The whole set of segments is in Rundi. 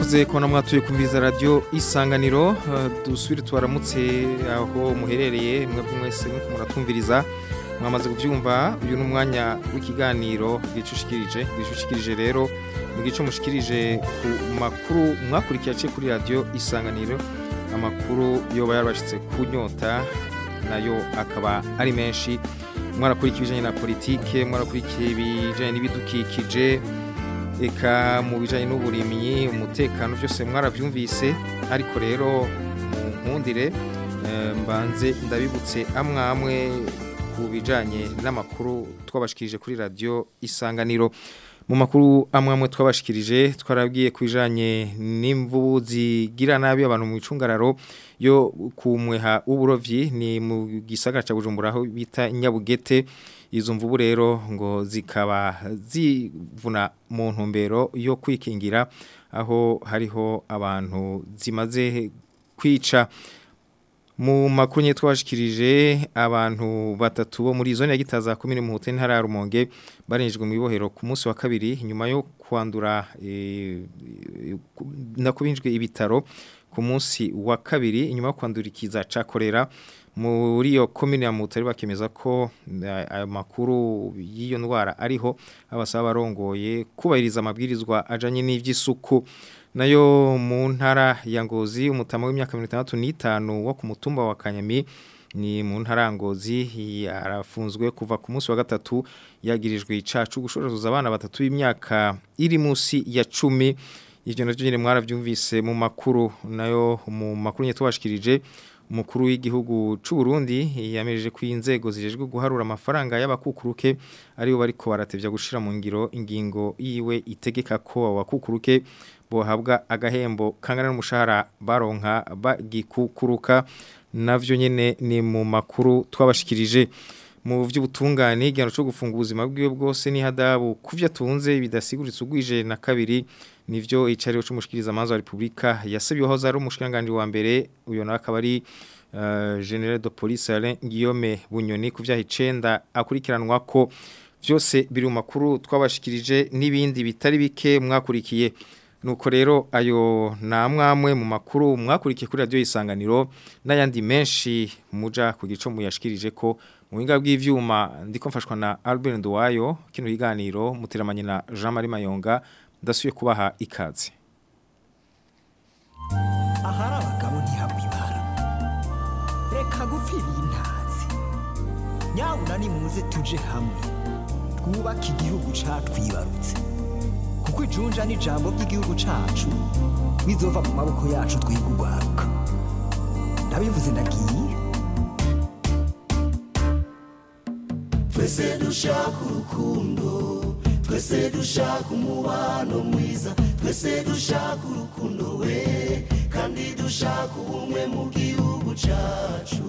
mwakoze kubona mwatuye kumviriza radio isanganiro eh, dusubire tubaramutse aho muherereye mwebwe mwese muriko muratumviriza mwamaze kuvyumva uyu ni umwanya w'ikiganiro gicushikirije gicushikirije rero mu gice mushikirije ku makuru mwakurikiye aciye kuri radio isanganiro amakuru yoba yarabashitse ku nyota nayo akaba ari menshi mwarakurikiye ibijanye na politike mwarakurikiye ibijanye n'ibidukikije eka mu bijanye n'uburimyi umutekano byose mwaravyumvise ariko rero mu nkundire eh, mbanze ndabibutse amwe amwe ku bijanye n'amakuru twabashikirije kuri radio isanganiro mu makuru amwe amwe twabashikirije twarabwiye ku bijanye n'imvubu zigira nabi abantu mu icungararo yo kumweha uburovyi ni mu gisagara ca Bujumbura aho bita Nyabugete izo mvubu rero ngo zikaba zivuna mu ntumbero yo kwikingira aho hariho abantu zimaze kwica mu makuru nye twashikirije abantu batatu bo muri zone ya Gitaza komine mu hoteli ntara ya Rumonge barinjijwe mu ibohero ku munsi wa kabiri nyuma yo kwandura e, nakubinjwe ibitaro ku munsi wa kabiri nyuma yo kwandura ikiza ca kolera muri iyo komine ya Mutari bakemeza ko ayo makuru y'iyo ndwara ariho abasaba barongoye kubahiriza amabwirizwa ajanye n'ivy'isuku nayo mu ntara ya Ngozi umutama w'imyaka 65 wo ku mutumba wa Kanyami ni mu ntara Ngozi yarafunzwe kuva ku munsi wa gatatu yagirijwe icacu gushoroza abana batatu b'imyaka iri munsi ya 10 ivyo navyo nyine mwaravyumvise mu makuru nayo mu makuru nye tubashikirije umukuru w'igihugu c'u Burundi yamejeje ko inzego zijejwe guharura amafaranga y'abakukuruke aribo bariko baratevya gushira mu ngiro ingingo yiwe itegeka ko abakukuruke bohabwa agahembo kangana n'umushahara baronka bagikukuruka navyo nyene ni mu makuru twabashikirije mu vy'ubutungane igihano cyo gufunga ubuzima bwiwe bwose ni hadabu kuvyo atunze bidasiguritse ugwije na kabiri nivyo icariho c'umushikiriza manzo wa Republika yasabiyeho zari umushikanganje wa mbere uyo nawe akaba ari uh, General de Police Alain Guillaume Bunyoni kuvyaha icenda akurikiranwa ko vyose biri mu makuru twabashikirije n'ibindi bitari bike mwakurikiye nuko rero ayo namwamwe mu makuru mwakurikiye kuri radio isanganiro n'ayandi menshi muja ku gico muyashikirije ko mu buhinga bw'ivyuma ndiko mfashwa na Albert Nduwayo kino higaniro muteramanye na Jean Marie Mayonga ndasuye kubaha ikaze ahari abagabo ntihabwa ibara reka gupfira intazi nyabuna nimuze tuje hamwe twubake igihugu catwibarutse kuko ijunja n'ijambo ry'igihugu cacu bizova mu maboko yacu twiga urwaruka ndabivuze ndagiye twese dushaka urukundo twese dushaka umubano mwiza twese dushaka urukundo we kandi dushaka ubumwe mu gihugu cacu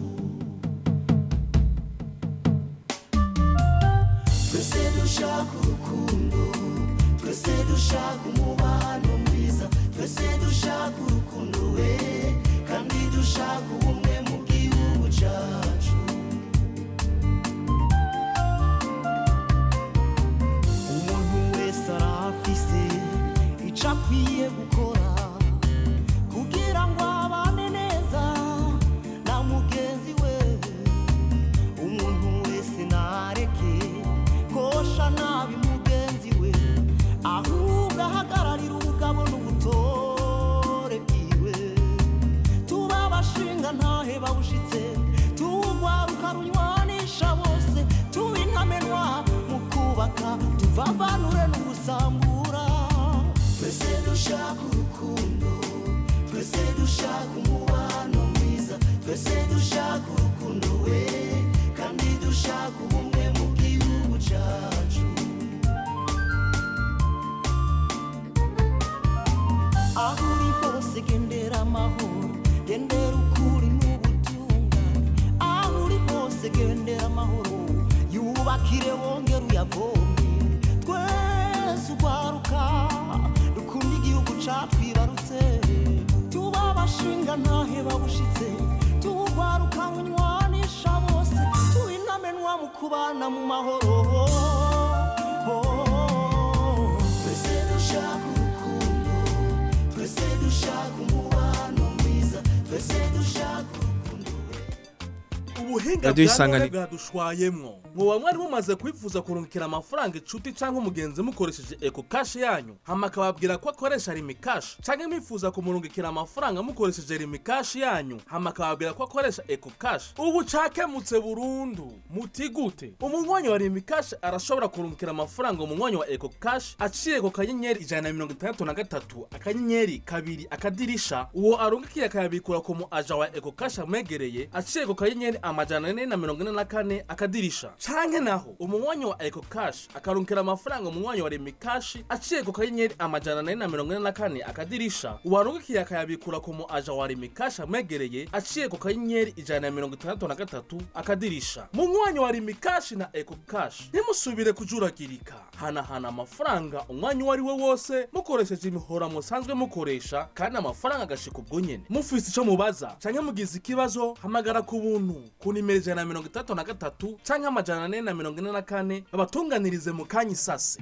twese dushaka urukundo twese dushaka umubano mwiza twese dushaka urukundo we kandi dushaka ubumwe mu gihugu cacu umuntu wese arafise ico akwiye gukora kugira ngo abane neza na mugenzi we umuntu wese nareke kosha nabi mugenzi we ahubwo ahagararira ubugabo n'ubutore bwiwe tuba abashinga ntahe bawushitse tuwugwaruka runywanisha bose tuba intamenwa mu kubaka tuvavanure n'ugusambura twese dushaka urukundo twese dushaka umubano mwiza twese dushaka urukundo we kandi dushaka ubumwe mu gihugu cacu aho uri hose gendera amahoro gendera ukuri n'ubutungane aho uri hose gendera amahoro yubakire wongere uyavomye twese ugwaruka dukunda igihugu catwibarutse tuba abashinga ntahe babushitse tuwugwaruka runywanisha bose tuba intamenwa mu kubana mu mahoro twese dushaka urukundo ubuhinga Radio bwa Isangani- none bwadushwayemwo mwoba mwari mumaze kwifuza kurungikira amafaranga inshuti canke umugenzi mukoresheje eco cash yanyu hama akababwira ko akoresha rimi cash canke mwifuza kumurungikira amafaranga mukoresheje rimi cash yanyu hama akababwira ko akoresha eco cash ubu cakemutse burundu muti gute umunywanyi wa rimi cash arashobora kurungikira amafaranga umunywanyi wa eco cash aciye ku kanyenyeri ijana na mirongo itandatu na gatatu akanyenyeri kabiri akadirisha uwo arungikiye akayabikura ku mu aja wa eco cash amwegereye aciye ku kanyenyeri amajana ane na mirongo ine na kane akadirisha canke naho umunywanyi wa eco cash akarungikira amafaranga umunywanyi wa remi cash aciye ku kanyenyeri amajana ane na mirongo ine na kane akadirisha uwarungikiye akayabikura ku mu aja wa remi cash amwegereye aciye ku kanyenyeri ijana na mirongo itandatu na gatatu akadirisha munywanyi wa remi cash na eco cash ntimusubire kujuragirika hanahana amafaranga umwanya uwo ari we wose mukoresheje imihora musanzwe mukoresha kandi amafaranga agashika ubwo nyene mufise ico mubaza canke mugize ikibazo hamagara ku buntu ku nimero ijana na mirongo itandatu na gatatu canke amajana ane na mirongo ine na kane babatunganirize mu kanya isase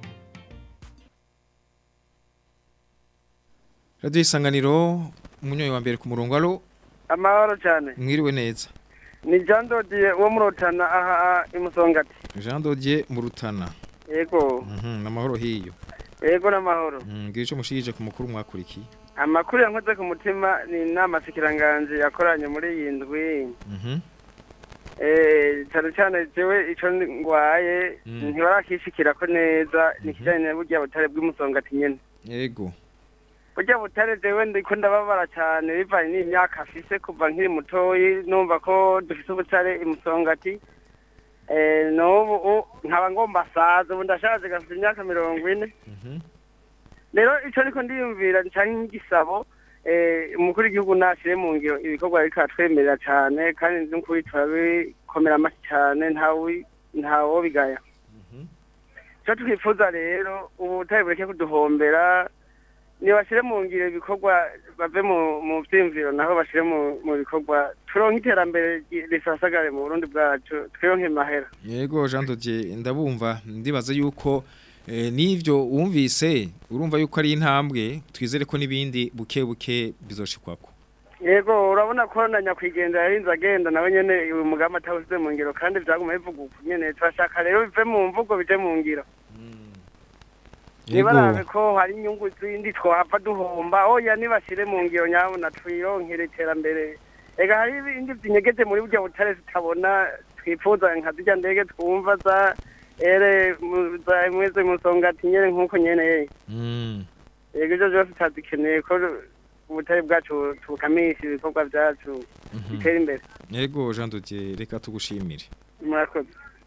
Radio Isanganiro umunyoyi wa mbere ku murongo alo amahoro cyane mwiriwe neza ni jean dodiye wo murotana aha imusongati Jean Dodier mu Rutana yego mhm namahoro hiyo yego n'amahoro Mhm, ngira ico mushirije ku mukuru mwakurikiye amakuru yankoze ku mutima ni inama shikiranganje yakoranye muri iyi ndwi mhm Eh, cyane cyane jewe ico ngwaye Mm. ntibarakishikirako neza ni kijanye na burya butare bw'imusongati nyene yego burya butare jewe ndiko ndababara cyane bivanye n'imyaka afise kuva nkiri mutoyi numva ko dufise ubutare imusongati Eh, n'ubu u- nkaba ngomba saza ubu ndashaje gafite imyaka mirongo ine mhm rero ico niko ndiyumvira canke nk'igisabo eh, umukuru w'igihugu nashire mu ngiro ibikorwa ariko atwemerera cane kandi n'ukuri turabikomera amashyi cane ntawe ntawo bigaya mhm ico twifuza rero ubu butare bureke kuduhombera nibashire mu ngiro ibikorwa bave mu mu vyiyumviro naho bashire mu mu bikorwa turonke iterambere ry- risasagare mu burundi bwacu twironke mahera Yego Jean Dodier ndabumva ndibaza yuko eh, nivyo wumvise urumva yuko ari intambwe twizere ko nibindi buke buke bizoshikwako yego urabona ko na nyakwigendera yarinze agenda nawe nyene uyu mugambi atawusize mu ngiro kandi vyaguma bivuga uku nyene turashaka rero bive mu mvugo bije mu ngiro nibarabe Yego ko hari inyungu zindi twohava duhomba oya nibashire mu ngiro nyabona twironkere iterambere ega hari ibindi vyinyegeje muri burya butare tutabona twifuza nka zirya ndege twumva za ere mu- za mweze musongati nyene nk'uko nyene mm yego ivyo vyose tutazikeneye ko ubutare bwacu tukamisha ibikorwa vyacu mhm bitera imbere Yego Jean Dodier reka tugushimire murakoze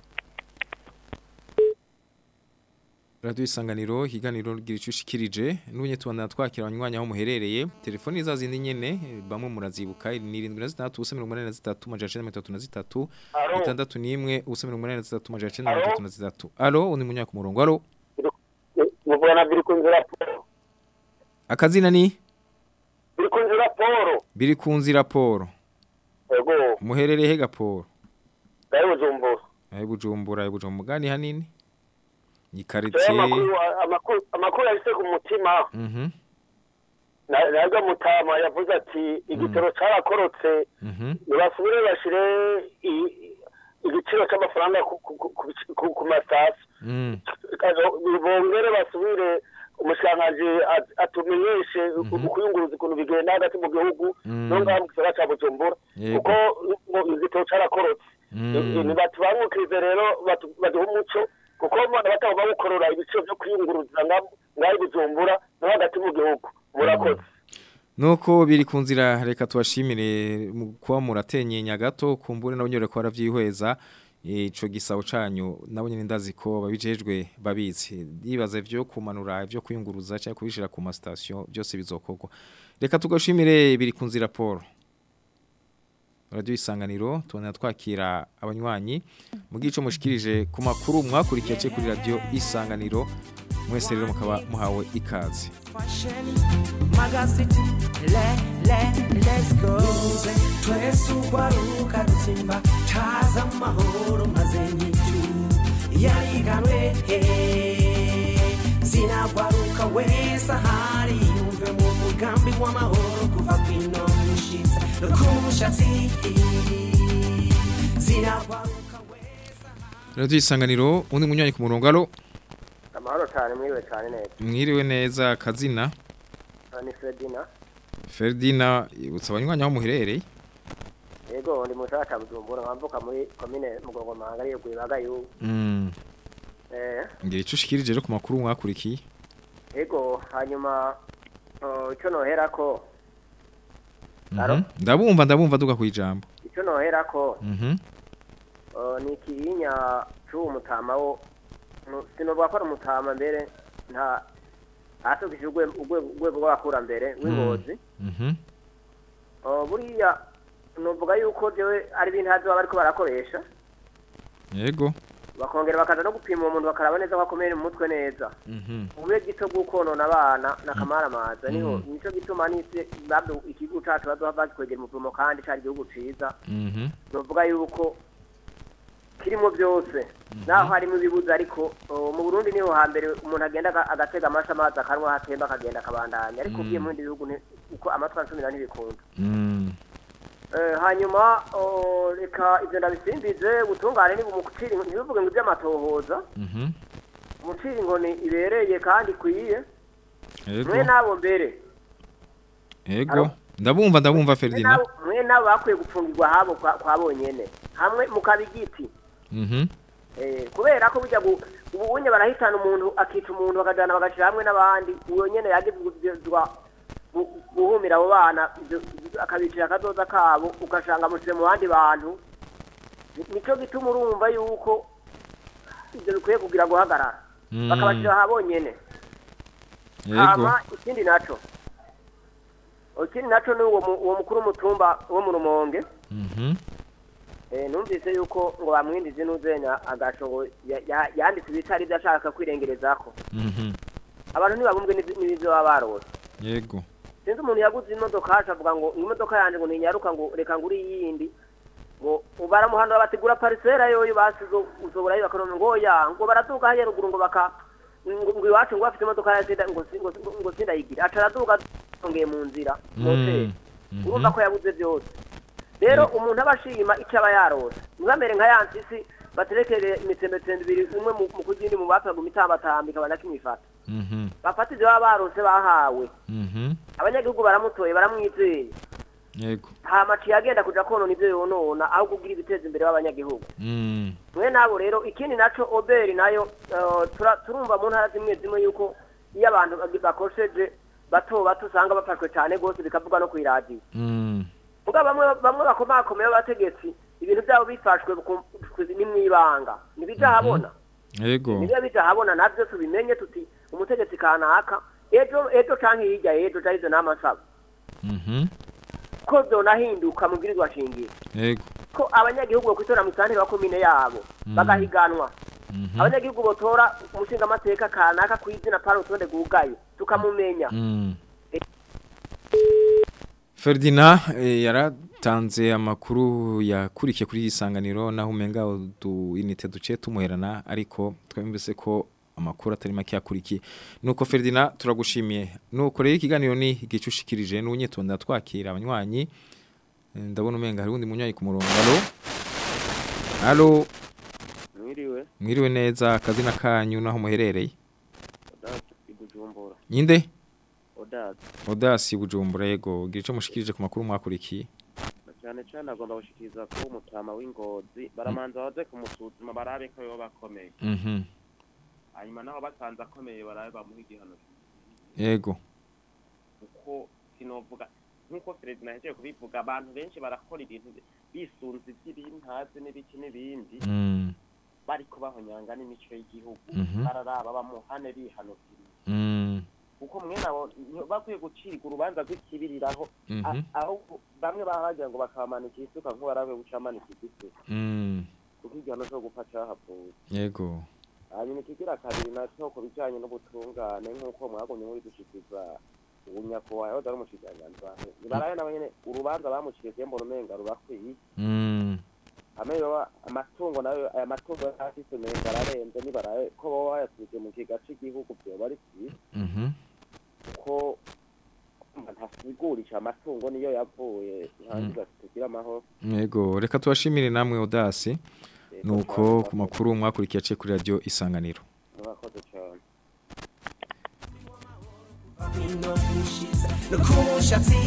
Radio Isanganiro higaniro gira icushikirije nunye tubandana twakira abanywanyi aho muherereye telefoni za zindi nyene eh, bamwe murazibuka ni 73 ubusa 83 majana 33 itandatu n'imwe ubusa 83 majana 33 alo undi munyaka ku murongo alo muvugana biri ku nzira poro akazina ni biri ku nzira poro biri ku nzira Paul yego muherereye he gaporo gari bujumbura ayi bujumbura ayi bujumbura mugani hanini ni rero quartier amakuru amakuru amakuru yahise ku mutima mhm na- nabwo mutama yavuze ati igitoro carakorotse mhm nibasubire bashire i- igiciro c'amafaranga ku- ku- ku- ku- ku masasi mm bongere basubire umushikiranganji at- atumenyeshe ukuyunguruza ukuntu bigenda hagati mu gihugu Mm. no ngaha mu gisagara ca bujumbura Yego. kuko ngo igitoro carakorotse Mm. ntibatubangukirize rero batu- baduhe umuco kuko mbona bataba bawukorora ibiciro vyo kwiyunguruza nga- ngaho i bujumbura no hagati mu gihugu murakoze Nuko biri ku nzira reka tubashimire mu kuba muratenyenya gato kumbure nabo nyore ko baravyihweza ico gisabo canyu nabo nyene ndazi ko babijejwe babizi yibaze vyo kumanura vyo kwiyunguruza cyangwa kubishira ku ma station byose bizokorwa reka tugashimire biri ku nzira Paul Radio Isanganiro tubona twakira abanywanyi mu gico mushikirije ku makuru mwakurikiye cye kuri radio Isanganiro mwese rero mukaba muhawe ikaze Fashion, magazine, le, le, let's go. Twese ugwaruka dutsimba caza amahoro maze nyitu yariganwe zinagwaruka wese ahari yumve mu mugambi w'amahoro kuva kwino mushitsa no ku mushatsi sinakwaruka weza Radio isanganiro undi munywanyi ku murongo alo amahoro cyane mwiriwe cyane neza mwiriwe neza kazina ni Fredina Ferdina ibutsa abanywanyi aho muherereye yego ndi mu gisagara cya Bujumbura nkambuka muri komine Mugongomanga ariyo Gwibaga yu mm eh ngira ico ushikirije rero ku makuru mwakurikiye yego hanyuma uh, icyo noherako Alo? Mhm. ndabumva ndabumva duga kwijambo icyo noherako mhm uh, ni ikiyinya c'uwo mutama wo nu- sinovuga ko ari umutama mbere nta asukije urwego urwego rw'abakurambere w'ingozi mhm Uh, buriya novuga yuko jewe ari ibintu hazi baba bariko barakoresha yego bakongera bakaza no gupima uwo muntu bakaraba neza ko akomeye mu mutwe neza mhm ubure gito bw'ukonona abana n'akamaramaza niho Mm. nico gituma n'isi babyo ikigo cacu bazoha bagikwegera umuvumo kandi cari igihugu ciza mhm novuga yuko kirimo byose naho harimo ibibuza ariko uh, mu Burundi niho hambere umuntu agenda aga- agatega amasha amazi akanwa hatemba akagenda akabandanya ariko ugiye mu bindi bihugu ni- uko amatwi ansumira ntibikunda mm Eh, hanyuma oh, reka ivyo ndabisimbize ubutungane ni bumucira ntibivuge ngo ivy'amatohoza mhm umucira inkoni ibereye kandi ikwiye yego mwe nabo mbere yego Alo? ndabumva ndabumva mwe Ferdina nabo- mwe nabo bakwiye gupfungirwa habo kwa kwa bonyene hamwe mukaba igiti mhm Eh, kubera ko bijya gu- ubu unye barahitana umuntu akica umuntu bakajana bagashira hamwe n'abandi uyo nyene yagizwa guhumira abo bana ivyo- ivyo akabicira akazoza kabo ugashanga mushize mu bandi bantu Ni- nico gituma urumva yuko ivyo bikwiye kugira guhagarara Mm. bakabashira aha bonyene yego hama ikindi naco ikindi naco ni uwo mu- uwo mukuru w'umutumba wo mu rumonge mhm Eh, numvise yuko ngo bamwindize n'uzenya agasho ngo ya- ya- yanditse ibitari ibyo ashaka kwirengerezako mhm abantu ntibabumbwe n'ibi- n'ibyo baba barose yego sinzi umuntu yaguze imodoka haca avuga ngo imodoka yanjye ngo ntinyaruka ngo reka ngure iyindi ngo baramuhanura batigura parisera yoyo basize usobora bakaroma ngo oya ngo baraduga hariya ruguru ngo baka ngo ngo iwacu ngo bafite imodoka ya sida ngo si- ngo si- ngo sindayigire aca araduga yongeye mu nzira moteri Mm. urumva ko yabuze byose rero umuntu aba ashima icyo aba yarose ntibamere nka ya nsisi baterekere imitsembetembe ibiri umwe mu mu kugindi mu bapfaga imitambatamba ikaba nakimifata mhm bafata ibyo baba barose bahawe mhm abanyagihugu baramutoye baramwizeye yego hamaciye agenda kuja konona ibyo yonona aho kugira ibiteza imbere b'abanyagihugu mm mwe nabo rero ikindi naco oberi nayo eh, tura- turumva mu ntara zimwe zimwe yuko iyo abantu bagi- bakosheje bato bato usanga bafashwe cyane rwose bikavuga no kw'iradiyo mm muga bamwe bamwe bakomakomeye b'abategetsi ibintu byabo bifashwe ku- ku- ni mwibanga ntibija habona yego nibyo bija habona navyo tubimenye tuti umutegetsi kanaka ejo ejo canke hirya ejo carizo n'amasaba mhm ko zonahinduka mu bwirizwa shingiro yego ko abanyagihugu bakwitora mu santire wa komine yabo bagahiganwa mhm abanyagihugu botora umushinga amateka kanaka ku izina pari urutonde rwugaye tukamumenya Mm. Ferdinand eh, yaratanze amakuru yakurikiye kuri isanganiro naho umenga udu inite duce tumuherana ariko twemvise ko amakuru atari make yakurikiye nuko Ferdinand turagushimiye nuko rero ikiganiro ni igicushikirije n'unyitonda twakira abanywanyi Eh, ndabona umenga hari undi munywanyi ku murongo allo allo mwiriwe mwiriwe neza akazina kanyu naho muherereye odasi ibujumbura nyinde odasi Odasi Bujumbura yego gira ico mushikirije ku makuru mwakurikiye cyane cyane agomba gushikiriza ko umutama w'ingozi baramanza baze kumusuzuma barabe ko yoba akomeye mhm hanyuma naho basanze akomeye barabe bamuha igihano yego kuko sinovuga nk'uko perezida yahejeje kubivuga abantu benshi barakora ibintu bisunze iby'ibintazi n'ibiki n'ibindi mm bariko bahonyanga n'imico y'igihugu Mhm. bararaba bamuhane bihanukiriye mm kuko mwene abo nti- bakwiye gucirwa urubanza rw'ikibiriraho mhm A- aho bamwe bahagira ngo bakabamanika isuka nk'uwarabe gucamanika igiti mm kuko igihano cyo gupfa cahavuye yego hanyuma ikigira kabiri nacyo ku bijanye n'ubutungane nk'uko mwagumye muri dushikiza ubunyakubahwa yahoze ari umushikiranganji bantu nibarabe nabo nyene urubanza bamuciriye mbona umenga rurakwiye mm hamwe yoba amatungo nayo aya matungo yafise umenga ararenze nibarabe ko boba bayasubije mu kiga c'igihugu vyoba ari vyiza mhm ko ntasigurisha amatungo niyo yavuye ntangiza tugira amahoro Yego reka tubashimire namwe Odasi nuko ku makuru mwakurikiye aciye kuri radio isanganiro murakoze cyane no kushiza no kumushatsi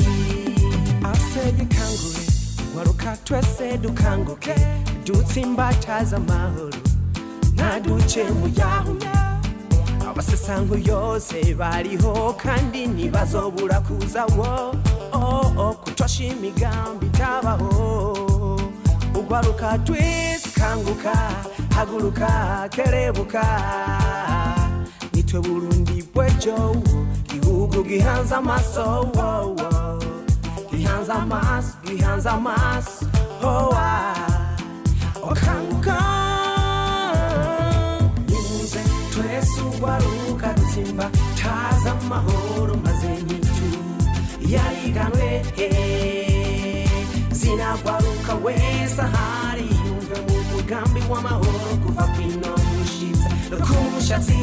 asege kangure waruka twese dukanguke dutsimbataza amahoro ntaduce mu yahuya abasesango yose bariho kandi ntibazobura kuza wo oh, oh, kutosha imigambi itabaho ugwaruka twese kanguka haguruka kerebuka nitwe burundi bwejo gihugu gihanze amaso wo, wo. gihanze amaso gihanze amaso oh, ah. okanguka nimuze twese ugwaruka dutsimba taza amahoro maze nyitu yariganwe eh. zinagwaruka wese ahari yumve mu mugambi w'amahoro kuva kwino gushitsa no ku mushatsi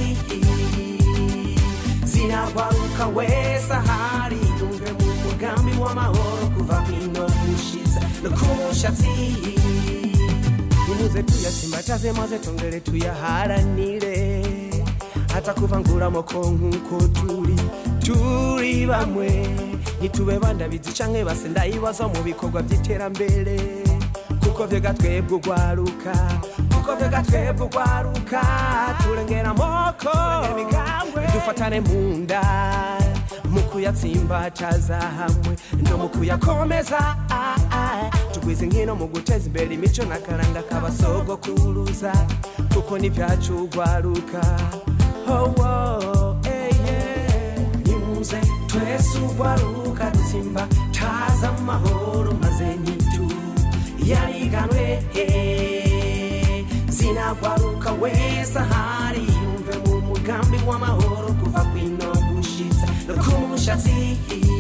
zinagwaruka wese ahari yumve mu mugambi w'amahoro kuva kwino gushitsa no ku mushatsi nimuze tuyasimbataze maze tongere tuyaharanire hata kuvanguramo ko nk'uko turi turi bamwe ntitube bandabizi canke base ndayibaza mu bikorwa by'iterambere kuko vyega twebwe ugwaruka kuko vyega twebwe ugwaruka turengera amoko dufatane mu nda mu kuyatsimbataza hamwe no mu kuyakomeza ah, ah. tugwize nkino mu guteza imbere imico n'akaranga k'abasogokuruza kuko n'ivyacu ugwaruka oh, oh, eh, yeah. nimuze twese ugwaruka dutsimba taza amahoro maze nyitu yariganwe eh. zinagwaruka wese ahari yumve mu mugambi w'amahoro kuva kwino gushitsa no ku mushatsi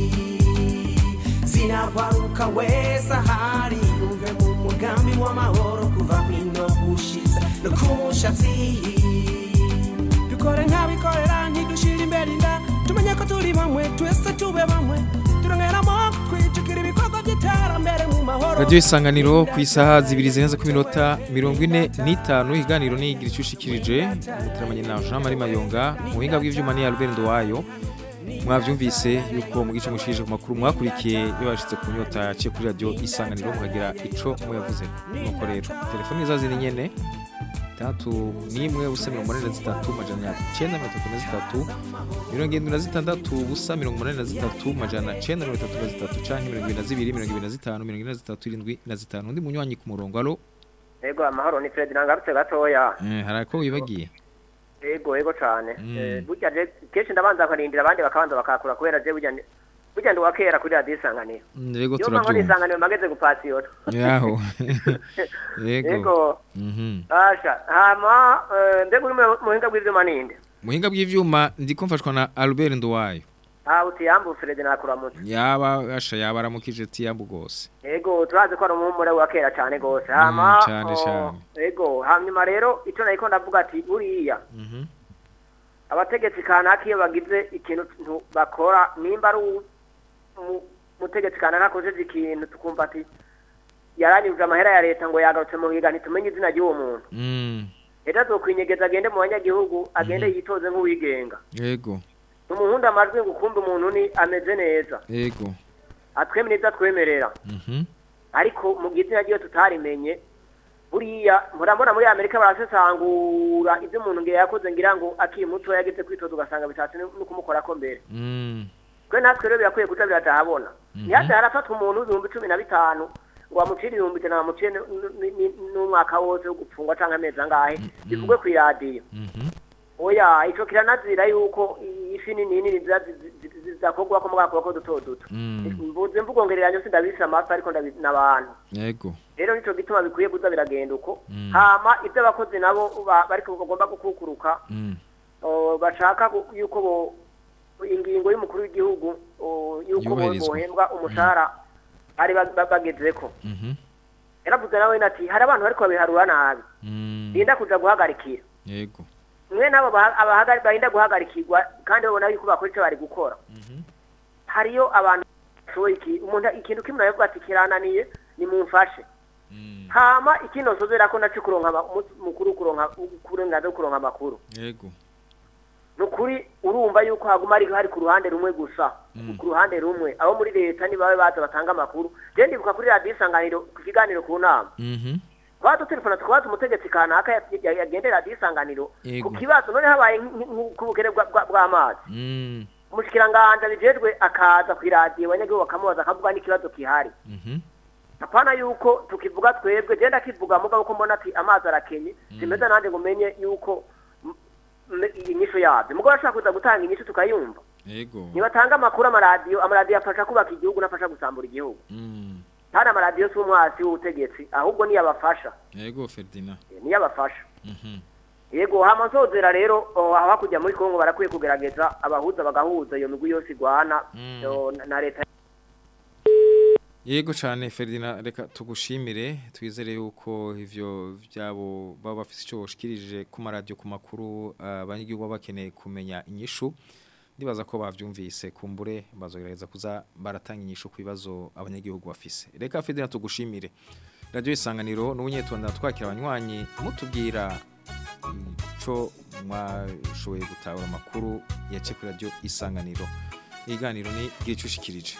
zinagwaruka wese ahari yumve mu mugambi w'amahoro kuva kwino gushitsa no ku mushatsi dukore nk'abikorera ntidushira imbere inda tumenye ko turi bamwe twese tube bamwe turongeramo twijukira ibikorwa by'iterambere mu mahoro Radio isanganiro ku isaha zibiri zirenze ku minota mirongo ine n'itanu iganiro nigira icyo ushikirije muteramanye na Jean Marie Mayonga mu buhinga bw'ivyuma ni Albert Ndowayo mwavyumvise yuko mu gice mushije ku makuru mwakurikiye iyo bashitse ku nyota yaciye kuri radio isanganiro mukagira ico muyavuze nuko rero telefoni zazi ni nyene tatu nimwe ubusa mirongo umunani na zitatu majana cenda mirongo itatu na zitatu mirongo irindwi na zitandatu ubusa mirongo umunani na zitatu majana cenda mirongo itatu na zitatu canke mirongo ibiri na zibiri mirongo ibiri na zitanu mirongo ine na zitatu irindwi na zitanu undi munywanyi ku murongo alo ego amahoro ni Fred nangarutse gatoya eh, hari ako wibagiye ego ego cane Mm. Eh, burya je kenshi ndabanza nkarindira abandi bakabanza bakakura kubera je burya ndi- burya ndi wakera kuri radiyo isanganiro Mm, rego iyo mpamvu turavyumva isanganiro mageze gupasiyona yaho yego ego mhm asha hama eh, mbega uri mu buhinga bw'ivyuma ninde muhinga bw'ivyuma ndiko mfashwa na Albert Ndowayo ah utiyambu Fred nakuramutse yaba asha yaba aramukije tiyambu gose ego turazi ko ari umuhumure wa kera cane gose hama cane, oh, cane. ego hanyuma rero ico nariko ndavuga ati buriya mhm abategetsi kanaka iyo bagize ikintu tu- bakora nimba ari u- mu- umutegetsi kanaka akojeje ikintu tukumva ati yaranyujije amahera ya leta ngo yagarutse mu biga ntitumenye izina ry'uwo muntu mm leta azokwinyegeza agende mu banyagihugu agende yitoze nk'uwigenga yego tumuhunda amajwi ngo ukumve umuntu ni ameze neza yego atweme neza atwemerera mhm ariko mu gihe izina ryiwe tutarimenye buriya murabona muri amerika barasesangura ibyo umuntu ngira yakoze ngira ngo akiri muto yageze kwitoza ugasanga bitatse no kumukorako mbere mm twe natwe rero birakwiye kuja biratahabona ntihaze harafatwa umuntu w'ibihumbi cumi na bitanu ngo bamucire ibihumbi ijana bamucire n- n- n- n'umwaka wose wo gupfungwa canke amezi angahe bivugwe kw'iradiyo mhm oya ico kiranazira yuko ifi nini nini ziza- zi- zi- zizakorwako mugabo kubako duto duto mm mvuze mvugongereranyo sindabise amafi ariko ndabi- n'abantu yego rero nico gituma bikwiye kuza biragenda uko Mm. hama ivyo abakozi nabo ba- bariko bagomba gukukuruka mm o, bashaka gu- yuko bo ingingo y'umukuru w'igihugu o, yuko bo- Yubahirizwa. bohembwa umushahara ari ba- ba- bagezeko mhm yaravuze nawe ati hari abantu bariko babiharura nabi mm linda kuja guhagarikira yego mwe nabo baha- abahagari- barinda guhagarikirwa kandi babona yuko bakora ico bari gukora mhm hariyo abantu bashoboye iki umuntu ikintu kimwe yavuga ati kirananiye nimumfashe hama ikino sozera ko naco kuronka ama- umunsi mukuru kuronka kurengaza kuronka amakuru yego nukuri urumva yuko haguma ari hari ku ruhande rumwe gusa ku ruhande rumwe abo muri leta nibabe baza batanga amakuru je ndibuka kuri radiyo isanganiro ku kiganiro ku nama mhm twaba dutelefona tukabaza umutegetsi kanaka ya- ya- yagendera radiyo isanganiro Yego. ku kibazo none habaye nk'ubukene bw'amazi mm umushikiranganje bijejwe akaza ku iradiyo abanyagihugu bakamubaza akavuga n'ikibazo gihari mhm apana yuko tukivuga twebwe je ndakivuga mugabo ko mbona ati amazi arakenye simeza nanje ngo menye yuko m- m- inyishu yavyo mugabo ashaka kuza gutanga inyishu tukayumva yego nibatanga amakuru amaradiyo amaradiyo afasha kubaka igihugu n'afasha gusambura igihugu mm kandi amaradiyo si umwasi w'ubutegetsi ahubwo niyo abafasha yego Ferdinand Eh, niyo abafasha mhm yego hama nsozera rero oh, aho hakurya muri kongo barakwiye kugerageza abahuza bagahuza iyo migwi yose igwana Mm. yo, na- na leta Yego cyane Ferdinand reka tugushimire twizere yuko ivyo byabo baba bafite icyo boshikirije ku maradiyo ku makuru abanyagihugu baba bakeneye kumenya inyishu ndibaza ko bavyumvise kumbure bazogerageza kuza baratanga inyishu ku bibazo abanyagihugu bafise reka Ferdinand tugushimire radio isanganiro n'ubunyetonda twakira abanywanyi mutubwira ico mwashoboye gutahura amakuru yace kuri radio isanganiro iganiro ni gicushikirije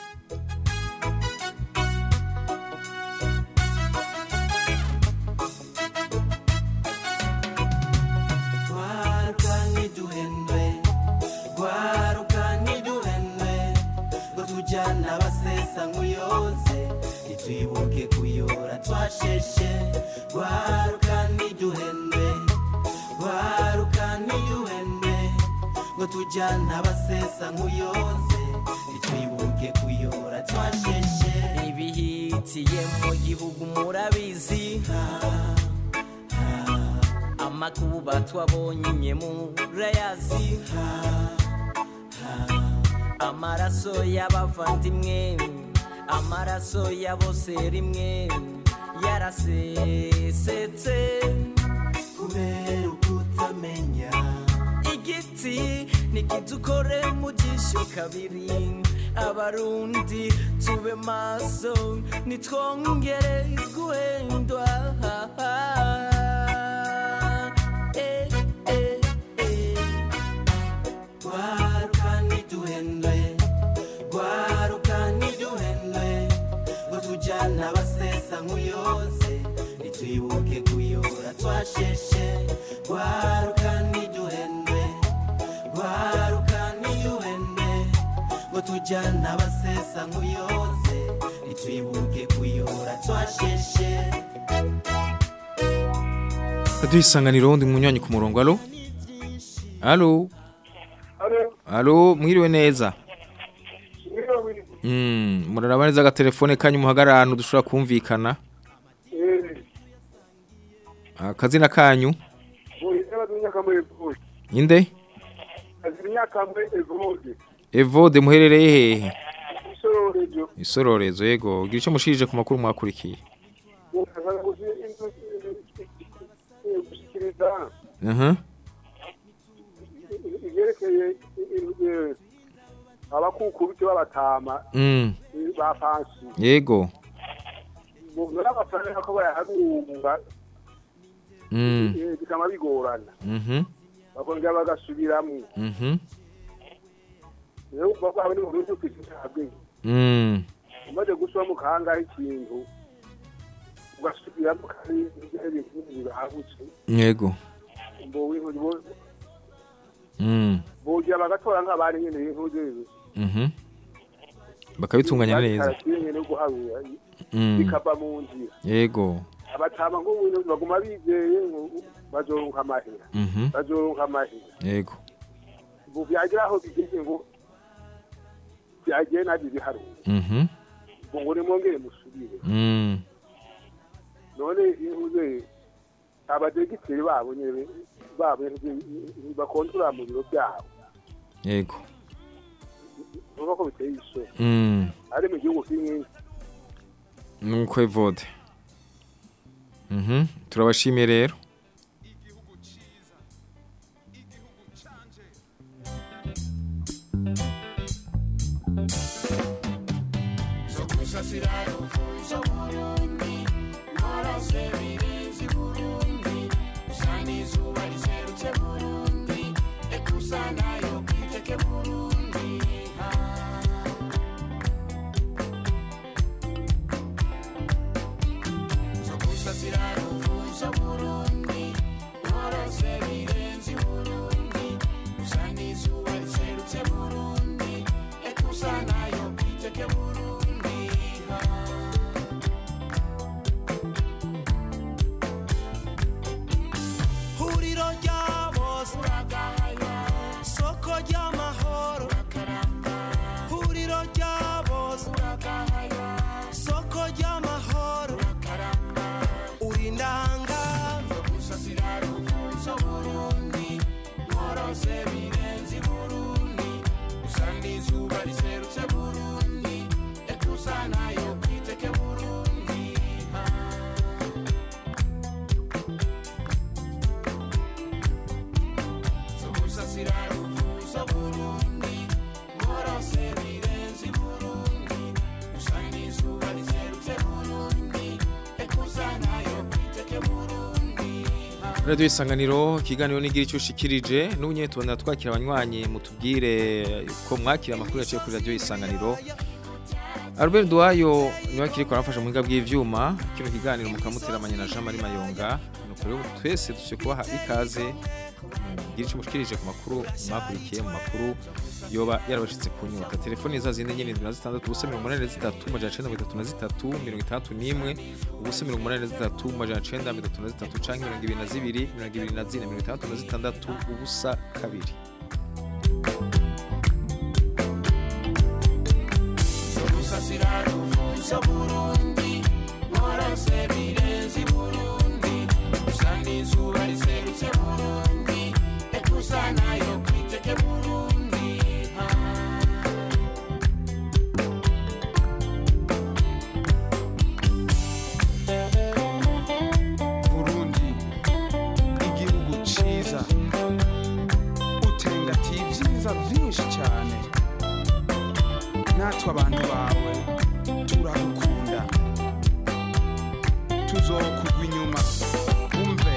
Gwaruka ntiduhendwe Gwaruka ntiduhendwe Ngo tujyana abasesa nk'uyoze Ntitwibuke kuyora twasheshe Gwaruka ntiduhendwe Gwaruka ntiduhendwe Ngo tujyana abasesa nk'uyoze Ntitwibuke kuyora twasheshe ibihitiye mu gihugu murabizi amakuba twabonye murayazi amaraso y'abavandimwe amaraso ya bose rimwe yarasesetse Kubera ukutamenya igiti nikidukore mu jisho kabiri abarundi tube maso nitwongere guhendwa Eh, eh, eh. Gwaruka ntiduhendwe Gwaruka ntiduhendwe Ngo tujyana abasesa nk'uyoze Ntitwibuke kuyora twasheshe Gwaruka ntiduhendwe Gwaruka ntiduhendwe Ngo tujyana abasesa nk'uyoze Ntitwibuke kuyora twasheshe Radio isanganiro ndi munywanyi ku murongo alo Alo Alo mwiriwe neza Mm muraraba neza agatelefone kanyu muhagarara ahantu dushobora kumvikana Akazina kanyu Inde Evode muherereye hehe Isororezo yego gira ico mushirije ku makuru mwakurikiye Mhm ivyerekeye abakukubiti b'abatama Mm ba pansi yego n'amafaranga ko bayaharunga Mm eh, bikama bigorana Mhm bakongera bagasubiramwo Mhm rero kuva ko habe n'uburundi kwishabwe Mm umaze gusubira mu kangaho ikintu ugasubiramo kandi ibintu bibahagutse yego ngo wintu Mm bogira bagatora nk'abari nyene y'intuze Mhm bakabitunganya neza nyene no guharura Mm bikava mu nzira yego abatama ngo wintu baguma bizeye ngo bazoronka amahera Mhm bazoronka amahera yego ubu byagira aho bigeze ngo byagiye nabyo biharura Mhm ngo ngo nimwongere musubire Mm none intuze abadegiteri babo nyene babo bakontorora mu biro byabo yego nuko ko biteye isoni Mm ari mu gihugu kimwe nuko evode Mhm turabashimiye rero gusasira ruvuzo burundi nkorose birenze burundi usa n'izuba riserutse burundi ekusa nayo kwiteke burundi zo gusasira ruvuzo burundi nkorose birenze burundi usa n'izuba riserutse burundi ekusa nayo kwiteke burundi huriro rya bose soko ry'amahoro huriro rya bose soko ry'amahoro uri ndanga gusasira ruvuzo burundi nkorose birenze burundi usa n'izuba riserutse burundi ekusa nayo kwiteke burundi zo gusasira ruvuzo burundi nkorose birenze burundi usa n'izuba riserutse burundi ekusa nayo kwiteke burundi Radio Isanganiro kiganiro nigira icyo ushikirije n'ubunye tubona twakira abanywanyi mutubwire ko mwakira amakuru yaciye kuri Radio Isanganiro Albert Duayo niwe akiri ko arafasha mu biga bw'ivyuma kino kiganiro mukamuteramanya na Jean Marie Mayonga nuko rero twese dushe kubaha ikaze mugira icyo mushikirije ku makuru mwakurikiye mu makuru yoba yarabashitse ku nyota telefoni za zindi nyene 76 ubusa 83 majana 933 mirongo itandatu n'imwe ubusa 83 majana 933 canke mirongo ibiri na zibiri mirongo ibiri na zine mirongo itandatu na zitandatu ubusa kabiri gusasira ruvuzo burundi nkorose birenze burundi usa n'izuba riserutse burundi ekusa nayo kwiteke burundi burundi igihugu ciza utengatiye ibyiza byinshi cyane natwe abantu bawe turagukunda tuzokugwa inyuma umve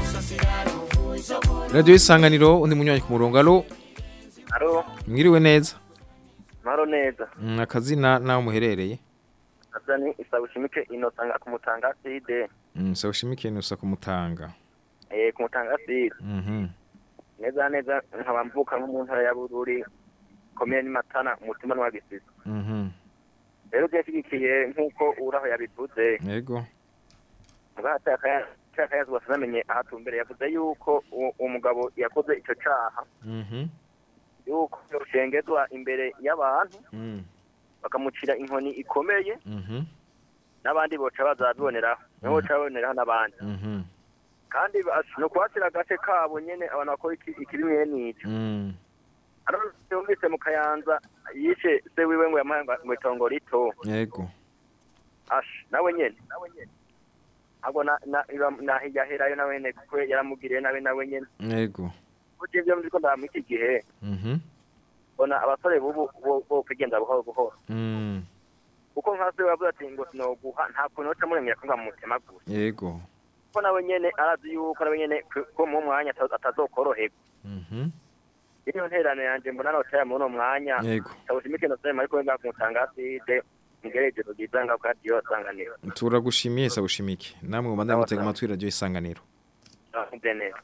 Radio Isanganiro undi munywanyi ku murongo alo Alo, mwiriwe neza maro neza. Mm, akazina naho muherereye Azani isabushimike inotanga kumutanga side. Mm, sawushimikiye nusa kumutanga Eh kumutanga side. Mhm Neza neza nkaba mvuka nko mu ntara ya Bururi. Komine ni Matana umutima wa Gisisi. mhm Rero byashigikiye nkuko uraho yabivuze. yego Ngahata akaya cyakayazo basanamenye ahatumbere yavuze yuko uwo uwo mugabo yakoze ico caha mhm yuko yoshengezwa imbere y'abantu mm bakamucira inkoni ikomeye mhm n'abandi boca bazabiboneraho nibo boca baboneraho n'abandi mhm kandi bas- no kuhatira agace kabo nyene abantu bakora iki- ikibi mwene ico mm Hano yumvise mu kayanza yishe se wiwe ngo yamuhaye ngo itongo rito yego ash nawe nyene ahubwo na na iba- na yaherayo nawe nyene kuko yaramugiriye nawe nawe nyene yego burya ivyo mviko ndaba muri iki gihe mhm mbona abasore bubu bo- bo kugenda buhoro buhoro mm kuko nka se wavuze ati ngo sinoguha nta kuntu woca muremera ko nkamutemagura yego kuko nawe nyene arazi yuko nawe nyene ku- ko mu mwanya ata- atazokoroherwa mhm iriyo nterano yanje mbona notaya muri uno mwanya yego tabushimike nosema ariko nga kumutanga side ngereje kugiza nga kwa diyo sanganiro turagushimiye sawushimike namwe mubanda mutega amatwi Radio Isanganiro Mbe neza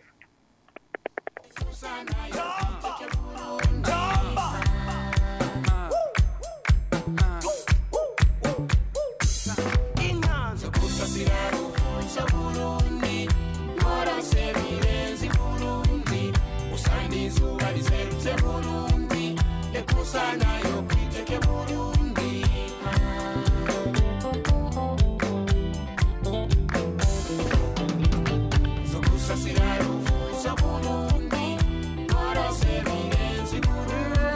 inkanzo gusasira ruvuzo burundi nkorose birenze burundi usa n'izuba riserutse burundi ekusa nayo kwiteke burundi zo gusasira ruvuzo burundi nkorose birenze burundi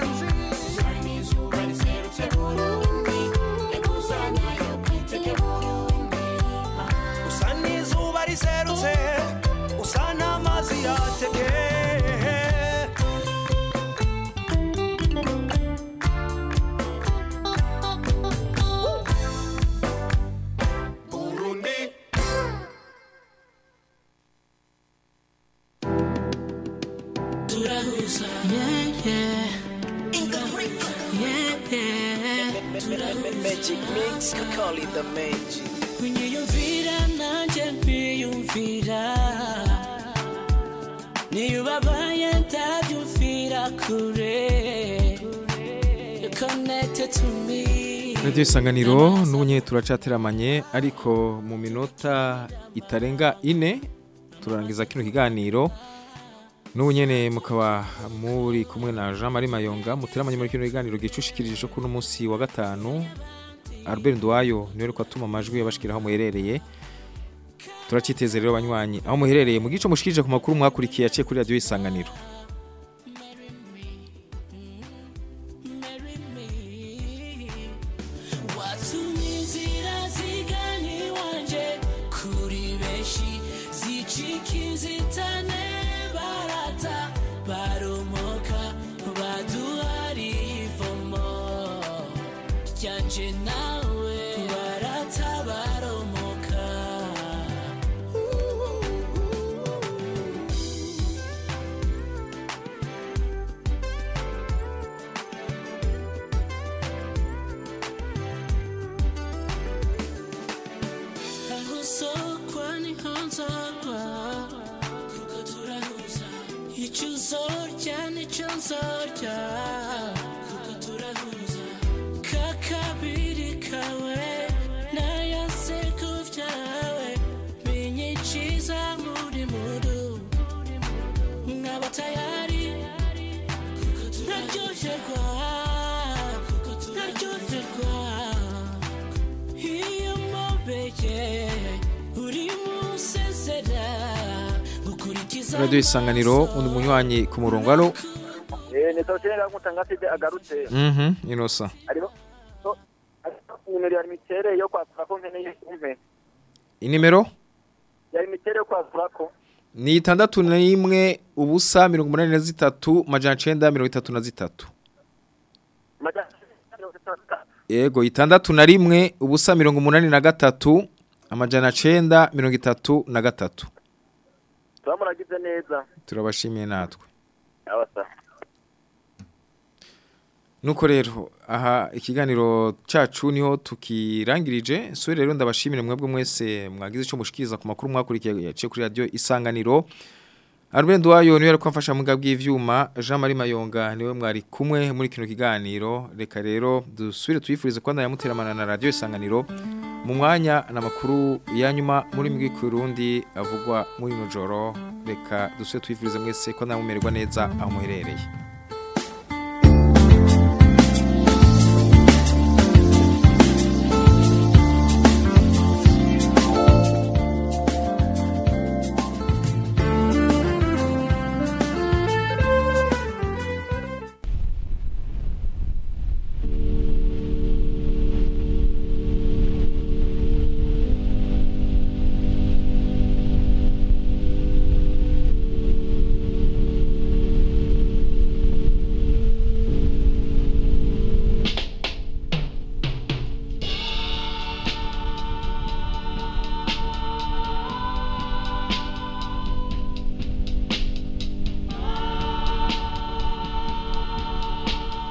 Magic mix, call it the magic. unyiyumvira nanjye nkwiyumvira niyo ubabaye ndabyumvira kure You connected to me Radio Isanganiro n'ubu nyine turacateramanye ariko mu minota itarenga ine turangiza kino kiganiro n'ubu nyine mukaba muri kumwe na Jean Marie Mayonga muteramanye muri kino kiganiro gicushikirije cyo kuno munsi wa gatanu Albert Ndwayo niwe ariko atuma amajwi yabashikiraho muherereye turaciteze rero banywanyi aho muherereye mu gico mushikirije ku makuru mwakurikiye yaciye kuri Radio Isanganiro watumye inzira zigana iwanje kuri benshi zicika inzitane barata baromoka baduhariye ivomo ryanje nawe barata baromoka aho sokwa niho nzagwa kuko turahuza icyo uzorya nicyo nzorya kuko turahuza kakabiri kawe n'ayaseko byawe binyiciza muri mudu mwaba tayari naryoherwa naryoherwa iyo mubeye uri musezera gukurikiza Radio Isanganiro undi munywanyi ku murongo alo Eh, ni Tawushene Mutangaside agarutse. Mhm inosa Hariho so- hariho nimero ya mitere yo kwasura ko nkeneye umpe. inimero Ya mitere yo kwasura ko. ni itandatu n'imwe ubusa mirongo umunani na zitatu majana cenda mirongo itatu na zitatu Maja yego itandatu na rimwe ubusa mirongo umunani na gatatu amajana cenda mirongo itatu na gatatu turamuragize neza. turabashimiye natwe Abasa. nuko rero aha ikiganiro cyacu niho tukirangirije so rero ndabashimire mwebwe mwese mwagize icyo mushikiriza ku makuru mwakurikiye yaciye kuri radio isanganiro Albert wayo niwe ariko amfasha mu bw'ivyuma Jean Marie Mayonga niwe mwari kumwe muri kino kiganiro reka rero dusubire tuyifurize kwanda yamuteramana na radio isanganiro mu mwanya n'amakuru ya nyuma muri mwe Kurundi avugwa muri no joro reka dusubire tuyifurize mwese ko namumererwa neza aho muherereye